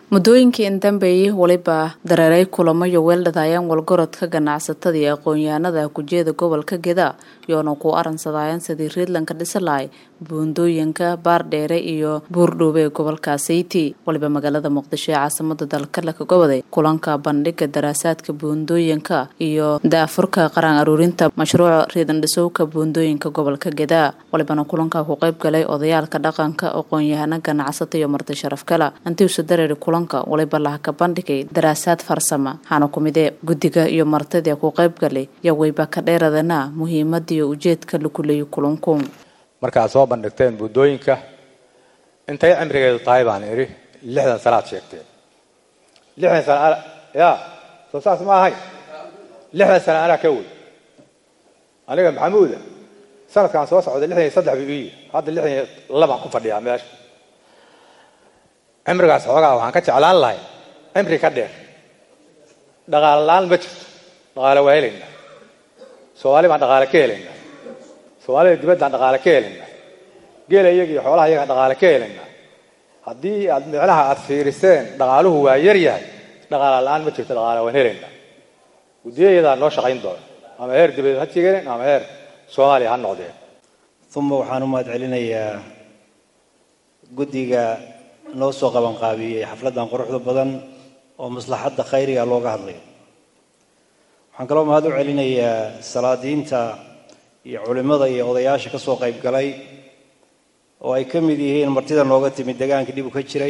muddooyinkii indambeeyey weliba dareeray kulamo iyo weeldhadaayaan walgorodka ganacsatada iyo aqoon-yahanada kujeeda gobolka geda yoona ku aransadayaan sidii riidlanka dhisalay buundooyinka baardheere iyo buurdhoobe ee gobolka sayti waliba magaalada muqdisho ee caasimada dalka laka goboday kulanka bandhiga daraasaadka buundooyinka iyo daafurka qaraan aruurinta mashruuca riidan dhisowka buundooyinka gobolka geda walibana kulanka ku qayb galay odayaalka dhaqanka aqoon-yahano ganacsata iyo marti sharaf kala antiusa dareeri kulanka waliba laha ka bandhigay daraasaad farsama waxaana kumidee guddiga iyo martidii ku qayb galay yo wayba ka dheeradana muhiimadiiyo ujeedka lakuleeyo kulanku markaad soo bandhigteen buundooyinka intay cimrigeedu tahay baan idhi lixdan sanaad sheegteen lixdan sana ya soo saas ma ahay lixdan sana anaa ka wey aniga maxamuuda sanadkaan soo socday lixdan iyo saddex bu iyi hadda lixdan iyo labaan ku fadhiyaa meesha cimrigaas xoogaa waxaan ka jeclaan lahay cimri ka dheer dhaqaale la-aan ma jirto dhaqaale waa helaynaa soomaali baan dhaqaale ka helaynaa soomaalida dibaddaan dhaqaale ka helaynaa geela iyaga iyo xoolaha iyagaan dhaqaale ka helaynaa haddii aad micnaha aad fiiriseen dhaqaaluhu waa yar yahay dhaqaale la-aan ma jirto dhaqaale waan helaynaa guddiyayadaa noo shaqayn doona ama heer dibadeed ha jigeen ama heer soomaaliya ha noqdeen uma waxaan u mahad celinayaa guddiga noo soo qabanqaabiyey xafladdan quruxda badan oo maslaxadda khayriga looga hadlayo waxaan kaloo mahad u celinayaa salaadiinta iyo culimmada iyo odayaasha ka soo qayb galay oo ay ka mid yihiin martida nooga timid deegaanka dhib u ka jiray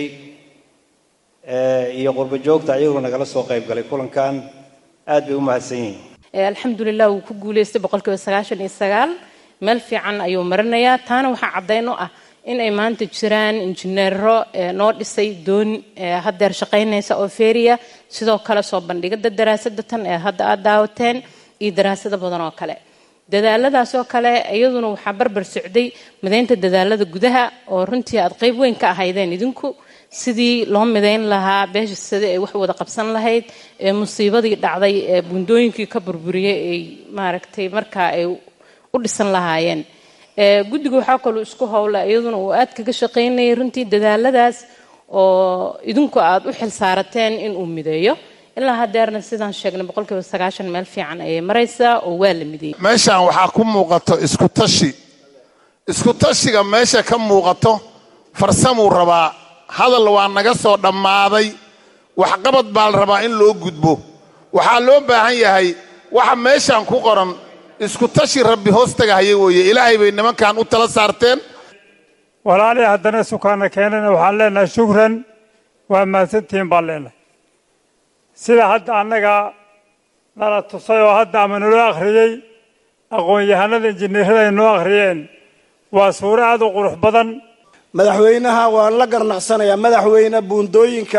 iyo qurbo joogta ayaguna nagala soo qayb galay kulankan aad bay u mahadsan yihiin alxamdulilah wuu ku guulaystay boqolkiiba sagaashan iyo sagaal meel fiican ayuu marinayaa taana waxaa caddayn u ah in ay maanta jiraan injineero noo dhisay doon haddeer shaqaynaysa oo feeriya sidoo kale soo bandhigada daraasada tan ee hadda aad daawateen iyo daraasado badan oo kale dadaaladaas oo kale iyaduna waxaa barbar socday midaynta dadaalada gudaha oo runtii aad qeyb weyn ka ahaydeen idinku sidii loo midayn lahaa beesha sida ay wax wada qabsan lahayd ee musiibadii dhacday ee buundooyinkii ka burburiyey ay maaragtay markaa ay u dhisan lahaayeen guddiga waxaa kaloo isku howla iyaduna uu aad kaga shaqaynayay runtii dadaaladaas oo idinku aad u xil saarateen inuu mideeyo ilaa hadeerna sidaan sheegnay boqolkiiba sagaashan meel fiican ayay maraysaa oo waa la mideeyey meeshaan waxaa ku muuqato isku tashi isku tashiga meesha ka muuqato farsamuu rabaa hadal waa naga soo dhammaaday waxqabad baa la rabaa in loo gudbo waxaa loo baahan yahay waxa meeshaan ku qoran isku tashi rabbi hoostagahaya weeye ilaahay bay nimankan u tala saarteen walaalii haddana sukaana keenana waxaan leenahay shukran waa mahadsantihiin baan leenahay sida hadda annaga nala tusay oo hadda ama naloo akhriyey aqoon-yahanada injineerada ay noo akhriyeen waa suuro aad u qurux badan madaxweynaha waan la garnaqsanayaa madaxweyne buundooyinka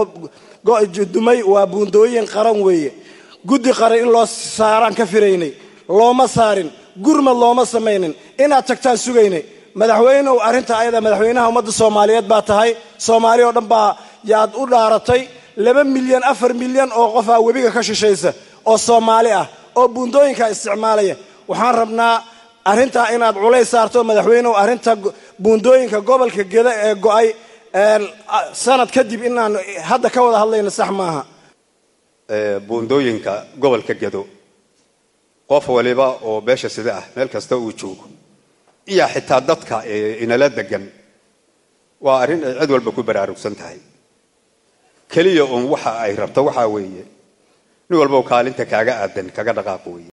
dumay waa buundooyin qaran weeye guddi qaran in loo saaraan ka firaynay looma saarin gurmad looma samaynin inaad tagtaan sugaynay madaxweynew arrinta ayada madaxweynaha ummadda soomaaliyeed baa tahay soomaali oo dhan baa yaad u dhaaratay laba milyan afar milyan oo qofaa webiga ka shishaysa oo soomaali ah oo buundooyinka isticmaalaya waxaan rabnaa arrintaa inaad culays saarto madaxweynew arrinta buundooyinka gobolka geda ee go-ay sanad kadib inaan hadda ka wada hadlayno sax maaha buundooyinka gobolka gedo qof waliba oo beesha sida ah meel kasta uu joogo iyo xitaa dadka inala degan waa arrin ay cid walba ku baraarugsan tahay keliya uun waxa ay rabto waxaa weeye nin walba kaalinta kaaga aadan kaga dhaqaaq weeye